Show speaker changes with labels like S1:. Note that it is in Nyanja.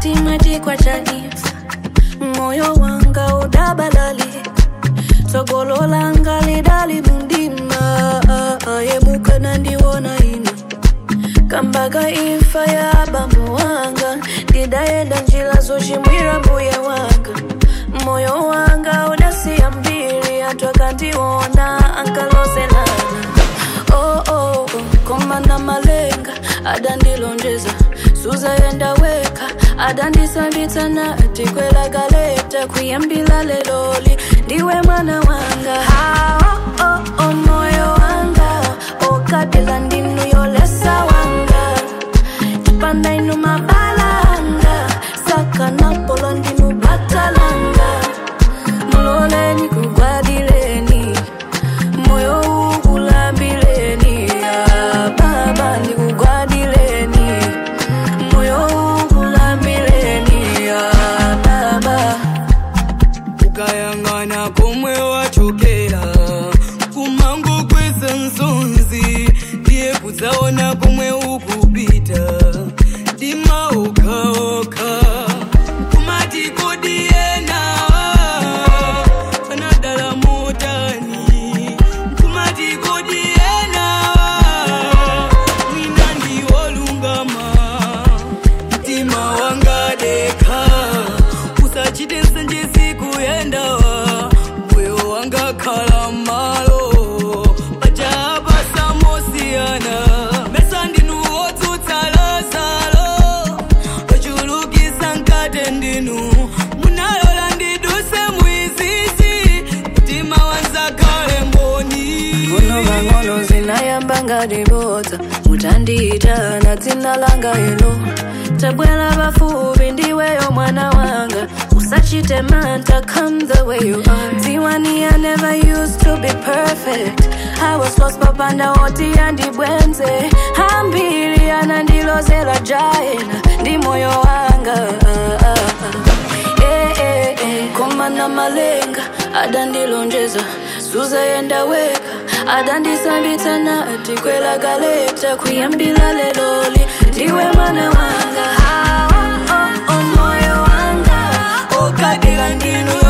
S1: mtima chikwa chanifa moyo wanga udabalali tsogolo langa lidali mundima yemuka nandiwona ino kambaga imfa ya bambo wanga ndidayenda njira zochimwira mbuye wanga moyo wanga udasiya mbiri anthu akandiona ankalozelana oh, oh, oh. komana malenga adandilonjeza suzayenda weka adandisambitsa nati kwela galeta kuyambila leloli ndiwe mwana wanga ha, oh, oh, oh, moyo wanga okabila ndinu yolesa wanga tipanda inu mabalanga saka napolo ndinu batalanga muloleni kugwadileni moyo ukulambileni ah, baba ndikugwadileni moyo ukulambileni ah, baba
S2: ukayang'ana komwe wachokera kumango kweza nsonzi ndiye kudzaona komwe ukupita dima okaoka kumati kodi ena anadala motani kumati kodi ena mwina ndiwolungama mtima wanga deka usachite nsenje sikuyendawa moyo wanga khala malo pachapa samosiyana mesa ndinu wotsutsa lazalo ochulukisa nkate ndinu munalola ndiduse mwizizi mtima wanzakhale mboni
S1: ngono mang'ono zinayamba ngadibodza mutandiita na dzina langa ilo tabwera pafupi ndiweyo mwana wanga usachite manta come the way you are dziwani i never used to be perfect i was lost papanda oti andibwenze ambiri anandilozela jaena ndi moyo wanga ah, ah, ah. Eh, eh, eh, komana malenga adandilonjeza suzayenda weka adandisambitsa nati kwela galeta kuyambila leloli ndiwe mwana wanga Ah, oh, oh, moyo wanga okadila ndinu